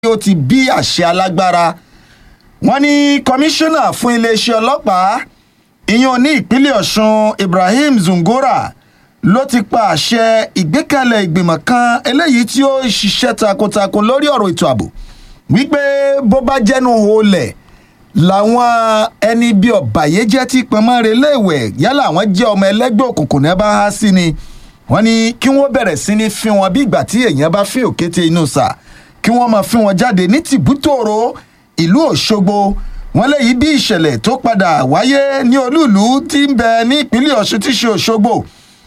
ó ti bí àṣẹ alágbára wọ́n ní kọmíṣánná fún iléeṣẹ́ ọlọ́pàá ìyẹn ní ìpínlẹ̀ ọ̀ṣun ibrahim zungora ló ti pa àṣẹ ìgbékalẹ̀ ìgbìmọ̀ kan eléyìí tí ó ṣiṣẹ́ takuntakun lórí ọ̀rọ̀ ètò ààbò wípé bó bá jẹ́nu olè làwọn ẹni bíi ọ̀bàyéjẹ́ tí pọnmọ́re léèwẹ̀ yálà àwọn jẹ́ ọmọ ẹlẹ́gbẹ́ òkùnkùn náà bá há sí ni wọ́n ní kí wọ́n bẹ̀rẹ̀ sí ní fi wọn bí ìgbà tí èèyàn bá fi òkété inú sà kí wọ́n máa fi wọn jáde ní tìbútòrò ìlú òṣogbo wọn léyìí bí ìṣẹ̀lẹ̀ tó padà wáyé ní olúùlú tí ń bẹ ní ìpínlẹ̀ ọ̀ṣun tí ṣe òṣogbo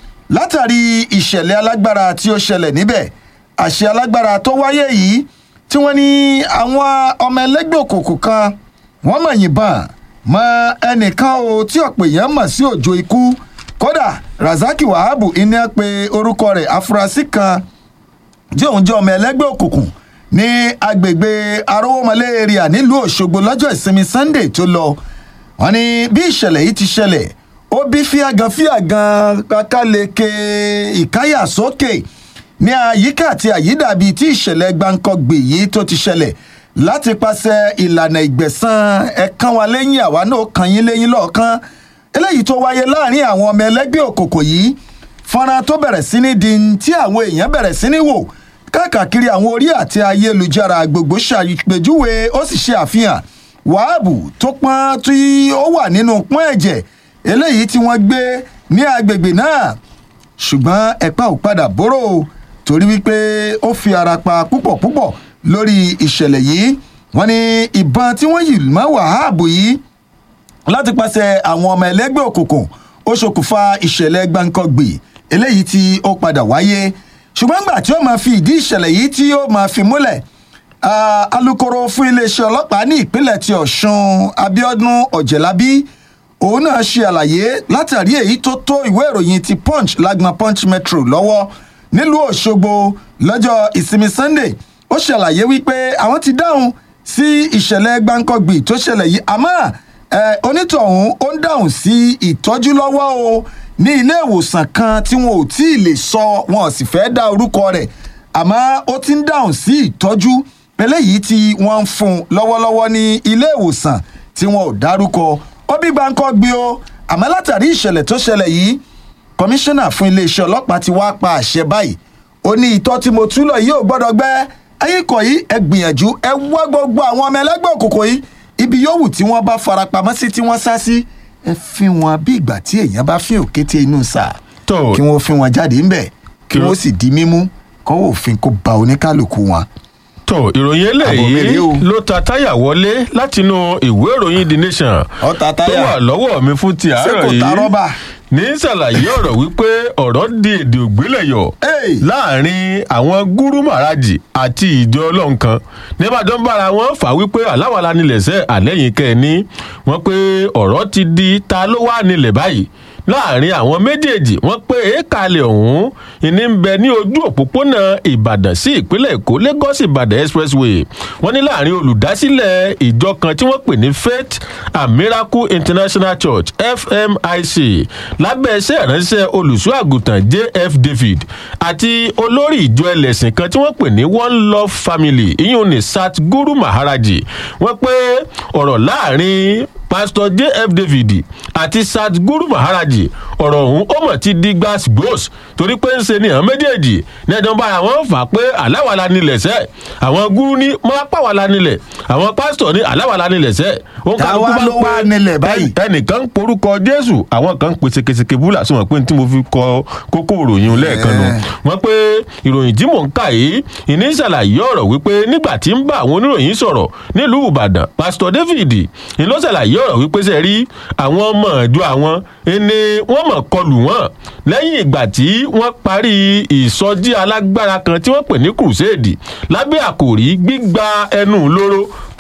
látàrí ìṣẹ̀lẹ̀ alágbára tí ó ṣẹlẹ̀ níbẹ̀ àṣẹ alágbára tó wáyé yìí tí wọ́n ní àwọn ọmọ ẹlẹ́gbẹ́ òkùnkùn kan wọ́n mọ̀ yìnbọn mọ ẹnìkan o tí ọ̀pọ̀ èèyàn mọ̀ sí òjò ikú kódà razaki wahabu iná pe orúkọ rẹ̀ afurasí kan tí òun jẹ́ ọmọ ẹlẹ́gbẹ́ òkùnkùn ní agbègbè arówómọlé area nílùú òṣogbo lọ́jọ́ ìsinmi sunday tó lọ wọ́n ní bí ìṣẹ̀lẹ̀ yìí ti ṣẹlẹ̀ ó bí fíàgàn fíàgàn kákàleke ìkáyà sókè ní àyíká àti àyídàbí tí ìṣẹ̀lẹ̀ gbáǹkọ́gbè yìí tó ti ṣẹlẹ̀ láti pàṣẹ ìlànà ìgbẹ̀san ẹ̀kan wa lẹ́yìn àwa náà kan yín lẹ́yìn lọ́ọ̀kan eléyìí tó wáyé láàrin àwọn ọmọ ẹlẹ́gbẹ́ òkòkò yìí fọ́nrán tó bẹ̀rẹ̀ sí ní di tí àwọn èèyàn bẹ̀rẹ̀ sí ní wò káàkiri àwọn orí àti ayélujára gbogbo ṣàpèjúwe ó sì ṣe àfihàn wàhábù tó pọ́n tí ó wà nínú pọ́n ẹ̀jẹ̀ eléyìí tí wọ́n gbé ní agbègbè náà ṣùgbọ́n ẹ̀pá ò padà bóró torí wípé ó fi ara pa púpọ̀ púpọ̀ lórí ìṣẹ̀lẹ̀ yìí wọ́n ní ìbọn tí wọ́n yìí mọ́ wàhábù yìí láti pàṣẹ àwọn ọmọ ẹlẹ́gbẹ́ òkùnkùn ó ṣokùnfà ìṣẹ̀lẹ̀ gbáǹkọ́gbì eléyìí tí ó padà wáyé ṣùgbọ́n gbà tí ó máa fi ìdí ìṣẹ̀lẹ̀ yìí tí ó máa fi múlẹ̀ alūkkóró fún iléeṣẹ́ ọlọ́pàá ní ìpínlẹ̀ ti ọ̀ṣun abiodun ọ̀jẹ̀lábí òun náà ṣe àlàyé látàrí èyí tó tó ìwé ìròyìn ti punch lágbọn punch metro lọ́wọ́ nílùú òṣogbo lọ́jọ́ ìsinmi sunday ó ṣàlàyé wípé àwọn ti dáhùn sí ìṣẹ̀lẹ̀ gbáǹkọ́gbì tó ṣẹlẹ̀ yìí àmọ́ onítọ̀hún ó ń dáhùn sí ìtọ́jú lọ́wọ́ o ní ilé ìwòsàn kan tí wọn ò tí ì lè sọ wọn ò sì fẹ́ dá orúkọ rẹ̀ àmọ́ ó ti ń dáhùn sí ìtọ́jú eléyìí tí wọ́n ń fún un lọ́wọ́lọ́wọ́ ní ilé ìwòsàn tí wọn ò dárúkọ ó bí gbáǹkọ́ gbé o àmọ́ látàrí ìṣẹ̀lẹ̀ tó ṣẹlẹ̀ yìí kọmíṣánná fún iléeṣẹ́ ọlọ́pàá ti wá pa àṣẹ báyìí ó ní ìtọ́ tí mo túlọ̀ yìí ò gbọ́dọ̀ gbẹ́ ẹ̀yìn kọ̀ yìí ẹ gbìyànjú ẹ wá gbogbo àwọn ọmọ ẹlẹ́gbẹ́ òkùnkùn yìí ibi yòówù tí wọ́n bá farapamọ́ sí tí wọ́n sá sí ẹ fi wọn bí ìgbà tí èèyàn bá fi òkété inú sà kí wọ́n fi wọn jáde ńbẹ̀ kí wọ́n sì di mímú kọ́wọ́ òfin kó ba oníkálukú wọn tó ìròyìn eléyìí ló ta táyà wọlé látinú ìwé ìròyìn the nation tó wà lọ́wọ́ mi fún ti àárọ̀ yìí ní ṣàlàyé ọ̀rọ̀ wípé ọ̀rọ̀ di èdè ògbélẹ̀yọ̀ láàrin àwọn gúrú màrájì àti ìjọ ọlọ́run kan nígbàdàn bára wọn fà wípé aláwàlá nílẹ̀ṣẹ̀ àlẹ́yìn kẹ́ni wọ́n pé ọ̀rọ̀ ti di ta ló wà nílẹ̀ báyìí láàrin àwọn méjèèjì wọn pé èékàlẹ̀ ọ̀hún ìní ń bẹ ní ojú òpópónà ìbàdàn sí ìpínlẹ̀ èkó lagos ìbàdàn expressway wọn ní láàrin olùdásílẹ̀ ìjọ kan tí wọ́n pè ní faith and miracle international church fmic lábẹ́ iṣẹ́ ìránṣẹ́ olùṣọ́ àgùntàn jf david àti olórí ìjọ ẹlẹ́sìn kan tí wọ́n pè ní one love family ìyún ní sat guru maharaji wọ́n pé ọ̀rọ̀ láàrin pásítọ̀ jf david àti sat guru maharaji ọ̀rọ̀ ọ̀hún ó mọ̀ ti di gbas gbos torí pé ń ṣe ni àwọn méjèèjì ní ẹ̀dán bára wọn fà pé aláwàlá nílẹ̀ sẹ́ àwọn gúrú ní mọ́ pàwàlá nílẹ̀ àwọn pásítọ̀ ní aláwàlá nílẹ̀ sẹ́ táwa ló wà nílẹ̀ báyìí. ẹnìkan ń porúkọ jésù àwọn kan ń pèsè kèsèkè búlà sí wọn pé tí mo fi kọ kókó ìròyìn lẹ́ẹ̀kan nu wọn pé ìròyìn tí mò ń kà yìí ìní ṣàlàyé ọ̀rọ̀ wípé nígbà tí ń bá àwọn oníròyìn sọ̀rọ̀ nílùú ìbàdàn pásítọ̀ david ìlú ṣàlàyé ọ̀rọ̀ wípé ṣe rí àwọn ọmọ ìjọ àwọn ẹni wọ́n mọ̀ kọlù wọ́n lẹ́yìn ìgbà tí wọ́n parí ìsọjí alágbára kan tí wọ́n pè ní crusade lábẹ́ àkòrí gbígba ẹnu lóró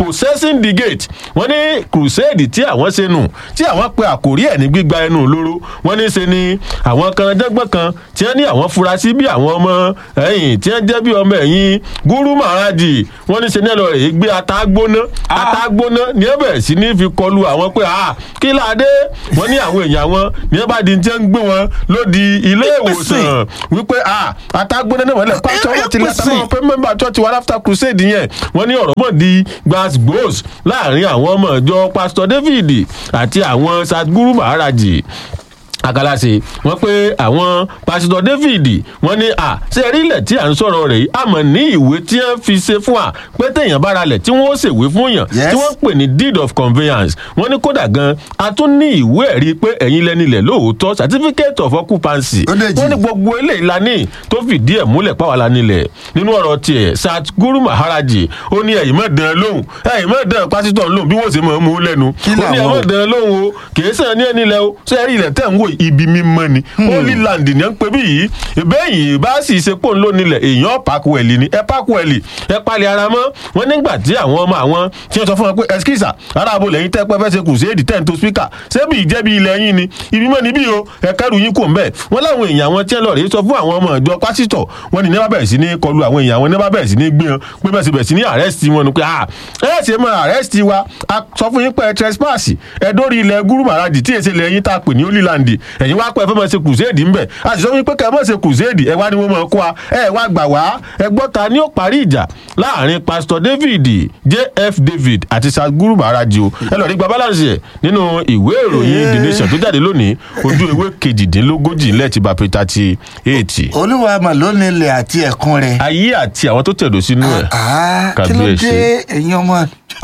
repossessing the gate wọ́n ní crusade tí àwọn ṣe nù tí àwọn pe àkórí ẹ̀ ní gbígba ẹnu olóró wọ́n ní ṣe ni àwọn kan dẹ́gbọ́n kan tí wọ́n ní àwọn furasí bí àwọn ọmọ ẹ̀yìn tí wọ́n jẹ́ bí ọmọ ẹ̀yìn gúrú màrájì wọ́n ní ṣe ní ẹ̀lọ́ rẹ̀ gbé ata gbóná ata gbóná ní ẹ bẹ̀rẹ̀ sí ní fi kọlu àwọn pé ah kí láadé wọ́n ní àwọn èèyàn wọn ní ẹ bá di tí wọ́n ń gbé wọn lódi ilé ìwòsàn wípé ah ata gbóná náà wọ́n lẹ̀ pásítọ̀ wọn ti lẹ́tà mọ́ pé mẹ́mbà church wa after crusade yẹn wọ́n ní ọ̀rọ̀ mọ̀ di gbàgbós láàrin àwọn ọmọ ìjọ pásítọ̀ david àti àwọn sadguru maharaji akalase wọn pé àwọn pásítọ david wọn ní à ṣe rí ilẹ̀ tí à ń sọ̀rọ̀ rẹ̀ yìí àmọ́ ní ìwé tí wọ́n fi ṣe fún wa pé téèyàn bá ra lẹ̀ tí wọ́n ó ṣèwé fún yàn tí wọ́n pè ní deed of conveyance wọ́n ní kódà gan a tún ní ìwé ẹ̀rí pé ẹ̀yin lẹ́nilẹ̀ lóòótọ́ certificate of occupancy wọ́n ní gbogbo eléyìí la ní tó fìdí ẹ̀ múlẹ̀ pàwọn la nílẹ̀ nínú ọ̀rọ̀ tiẹ̀ sat guru maharaji ó ní ẹ̀yìn mọ̀ dán lóhùn ẹ̀yìn mọ̀ dán pásítọ̀ lóhùn bí wọ́n ṣe mọ̀ mú lẹ́nu ó ní ẹ̀mọ̀ dán lóhùn o kì í sàn ní ẹnilẹ̀ o ṣé ẹ̀rí ilẹ̀ tẹ̀ ń wò ibi mímọ́ ni holy land ni à ń pè bí yìí ìbéyìí bá sì ṣe pò ń lò nílẹ̀ èèyàn pàkúwẹ̀lì ni ẹ pàkúwẹ̀lì ẹ palẹ̀ ara mọ́ wọn nígbà tí àwọn ọmọ àwọn tí wọ́n sọ fún wọn pé ẹskísà aráàbò lẹ́yìn tẹ́ pẹ́ fẹ́ ṣe kùsẹ́ẹ̀dì tẹ́ ń to spíkà ṣébì ìjẹ́bi ilẹ̀ yín ni ibi mọ́ níbí o ẹ kẹ́rù yín kò ń bẹ̀ wọ́n láwọn èèyàn àwọn tí wọ́n lọ rèé sọ fún àwọn ọmọ ìjọ pásítọ̀ wọn ní nẹ́bà bẹ̀rẹ̀ sí ní kọlu àwọn èèyàn àwọn nẹ́bà bẹ̀rẹ̀ sí ní gbé wọn pé bẹ́ẹ̀ sì bẹ̀rẹ̀ sí ní àrẹ́sì wọn ni pé ah ẹ ṣe mọ àrẹ́sì wa a sọ fún yín pé trespass ẹ dórí ilẹ̀ gúrú màràjì tí èsì ilẹ̀ yín tá a pè ní holy land ẹ̀yin wá pẹ́ fẹ́ mọ̀ ṣe kùsẹ́ẹ̀dì ńbẹ̀ a sì sọ fún yín pé kẹ́ ẹ mọ̀ ṣe kùsẹ́ẹ̀dì ẹ wá ní wọ́n mọ̀ kó wa ẹ wá gbà wá ẹ gbọ́ ta ni ó parí ìjà láàrin pastor david jf david àti saguru màràjì o ẹ lọ rí gba balance ẹ nínú ìwé ìròyìn the nation tó jáde lónìí ojú ewé kejìdínlógójì lẹ́ẹ̀tì bá pé thirty eight. olúwa mà ló nílẹ̀ àti ẹ̀kún rẹ̀. ayé àti àwọn tó tẹ̀dọ̀ sínú ẹ̀. kí ló dé ẹ̀yin ọmọ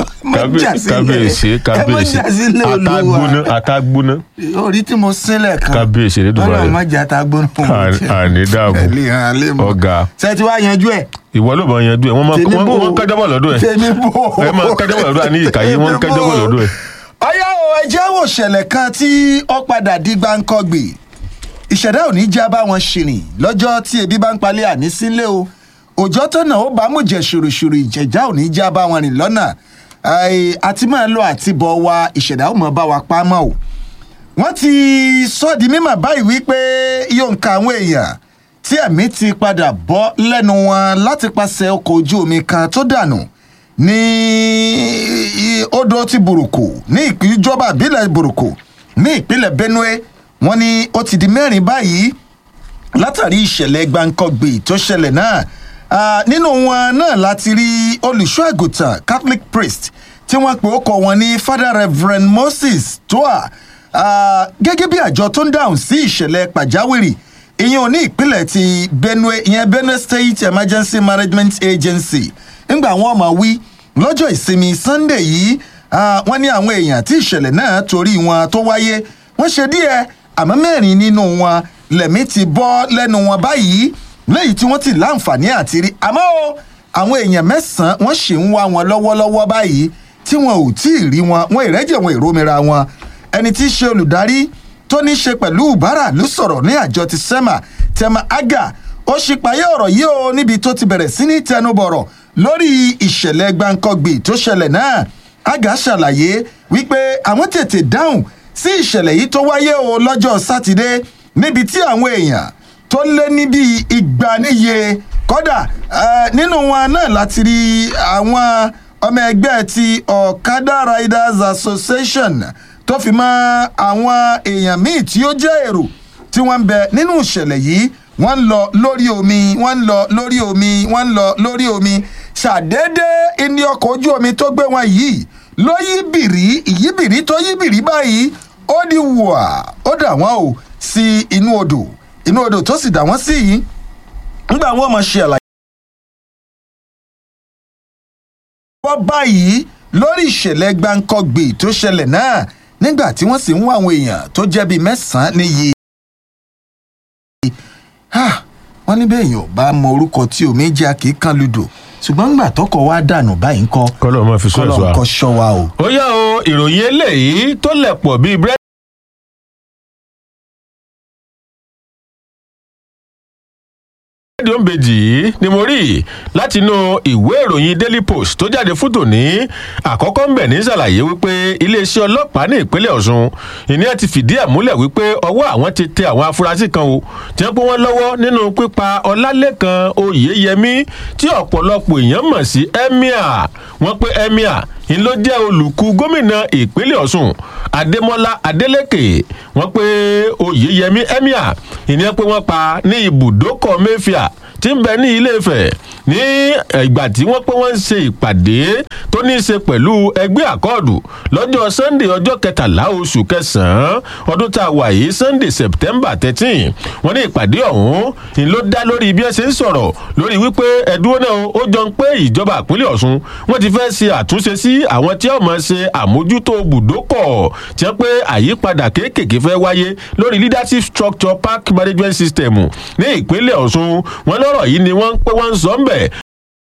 kábíyèsí kábíyèsí atagbóná atagbóná. orí tí mo sílẹ̀ kan kábíyèsí ní dubai ọlọ́run má jẹ́ atagbóná. àní dààmú ọ̀gá. ṣé ti wá yanjú ẹ̀ ìwọ ló bá yanjú ẹ wọn máa wọn kẹjọbọ lọ́dọ̀ ẹ ẹ máa kẹjọbọ lọ́dọ̀ ẹ ní ìkàyé wọn kẹjọbọ lọ́dọ̀ ẹ. ọyá o ẹ jẹ́ wò ṣẹlẹ̀ kan tí ó padà di gbáǹkọ́gbè ìṣẹ̀dá ò ní já bá wọn ṣìrìn lọ́jọ́ tí ebi bá ń palẹ̀ àní sílé o òjò tọ̀nà ó bá mú jẹ ṣùrùṣùrù ìjẹ̀já ò ní já bá wọn rìn lọ́nà àti máa lọ àti bọ̀ wa ìṣẹ̀dá ò mọ̀ bá wa pa mọ́ o wọ́n ti sọ di mímọ̀ báyìí wípé yóò ń ka àwọn èèyàn tí ẹ̀mí ti padà bọ́ lẹ́nu wọn láti pàṣẹ ọkọ̀ ojú omi kan tó dànù ní odò ti burúkú ní ìjọba ìbílẹ̀ burúkú ní ìpínlẹ̀ benue wọn ni ó ti di mẹ́rin báyìí látàrí ìṣẹ̀lẹ̀ gbàǹkangbè tó ṣẹlẹ̀ náà nínú wọn náà láti rí olùṣọ́ àgùntàn catholic priest tí wọ́n pe ọkọ̀ wọn ní father reverend moses toa gẹ́gẹ́ bí àjọ tó ń dáhùn sí ìṣẹ̀lẹ̀ pàjáwìrì ìyẹn ò ní ìpínlẹ̀ ti benue ìyẹn benue state emergency management agency ńgbà wọn máa wí lọ́jọ́ ìsinmi sunday yìí wọ́n ní àwọn èèyàn tí ìṣẹ̀lẹ̀ náà torí wọn tó wáyé wọ́n ṣe díẹ̀ àmọ́ mẹ́rin nínú wọn lẹ̀mí ti bọ́ lẹ́nu wọn báyìí lẹ́yìn tí wọ́n ti láǹfààní àti rí àmọ́ o àwọn èèyàn mẹ́sàn-án wọ́n ṣì ń wá wọn lọ́wọ́lọ́wọ́ báyìí tí wọn ò tí ì rí wọn wọn ìrẹ́jẹ̀ wọn ìrómira wọn ẹni tí í ṣe olùdarí tó ní ṣe pẹ̀lú ìbára ló sọ̀rọ̀ ní àjọ ti sema tema aga ó ṣípayé ọ̀rọ̀ yìí o níbi tó ti bẹ̀rẹ̀ sí ní tẹnubọ̀rọ̀ lórí ìṣẹ̀lẹ̀ gbàǹkangbì tó ṣẹlẹ̀ náà aga ṣàlàyé wípé àwọn tètè dáhùn sí ìṣẹ̀lẹ̀ yìí tó wáyé o lọ́jọ́ sátidé níbi tí àwọn èèyàn tó lé níbi ìgbà níye kọ́dà nínú wọn náà láti rí àwọn ọmọ ẹgbẹ́ ti ọ̀kadà riders association tó fi mọ àwọn èèyàn míì tí ó jẹ́ èrò tí wọ́n ń bẹ nínú ìṣẹ̀lẹ̀ yìí wọ́n ń lọ lórí omi wọ́n ń lọ lórí omi wọ́n ń lọ lórí omi ṣàdédé ní ọkọ̀ ojú omi tó gbé wọn yìí ló yí bìrí ìyíbìrí tó yí bìrí báyìí ó di wùwà ó dà wọ́n o sí inú odò inú odò tó sì dà wọ́n sí yìí nígbà wọn mọ̀ ṣe àlàyé. wọ́n báyìí lórí ìṣẹ̀lẹ̀ gbáǹkọ́gbè tó ṣẹlẹ̀ náà nígbà tí wọ́n sì ń wá àwọn èèyàn tó jẹ́ bíi mẹ́sàn-án níye. wọ́n ní bẹ́ẹ̀ yóò bá mọ orúkọ tí omi jẹ́ àkíkan ludò ṣùgbọ́n ńgbà tọkọ wa dànù báyìí ń kọ́ kọ́lọ́ máa fi sọ ẹ̀ sọ wa kọ́lọ́ ń kọ́ ṣọ́ wa o. ó yá o ìròyìn eléyìí tó lẹ̀ pọ̀ bíi búrẹ́dì. rédíò ń bèjì yìí ni mo rí látinú ìwé ìròyìn daily post tó jáde fún tòní àkọ́kọ́ ń bẹ̀ ní ṣàlàyé wípé iléeṣẹ́ ọlọ́pàá ní ìpínlẹ̀ ọ̀ṣun ìní ẹ̀ ti fìdí ẹ̀ múlẹ̀ wípé ọwọ́ àwọn ti tẹ àwọn afurasí kan o tí wọ́n pé wọ́n lọ́wọ́ nínú pípa ọlálẹ́kan oyèyẹmí tí ọ̀pọ̀lọpọ̀ èèyàn mọ̀ sí emir wọ́n pé emir ń ló jẹ́ olùkú gómìnà ìpínlẹ̀ ọ̀ṣun adémọlá adélèké wọ́n pé oyèyẹmí emir ìní ẹ̀ pé wọ́n pa ní ibùdókọ̀ mẹ́fìà tí ń bẹ ní ilé ìfẹ́ ní ìgbà tí wọ́n pé wọ́n ń ṣe ìpàdé tó ní í ṣe pẹ̀lú ẹgbẹ́ àkọọ̀dù lọ́jọ́ sunday ọjọ́ kẹtàlá oṣù kẹsàn-án ọdún tá a wà yìí sunday september thirteen wọ́n ní ìpàdé ọ̀hún ni ló dá lórí bí ẹ ṣe ń sọ̀rọ̀ lórí wípé ẹ̀dúró náà ó jọ ń pé ìjọba ìpínlẹ̀ ọ̀ṣun wọ́n ti fẹ́ ṣe àtúnṣe sí àwọn tí ọmọ ṣe àmójútó bùdókọ̀ tí wọ́n pé àyípadà kéékèèké fẹ́ wáyé lórí leadership structure park management system ní ìpínlẹ̀ ọ̀ṣun wọn lọ́rọ̀ yìí ni wọ́n ń pé wọ́n ń sọ ń bẹ̀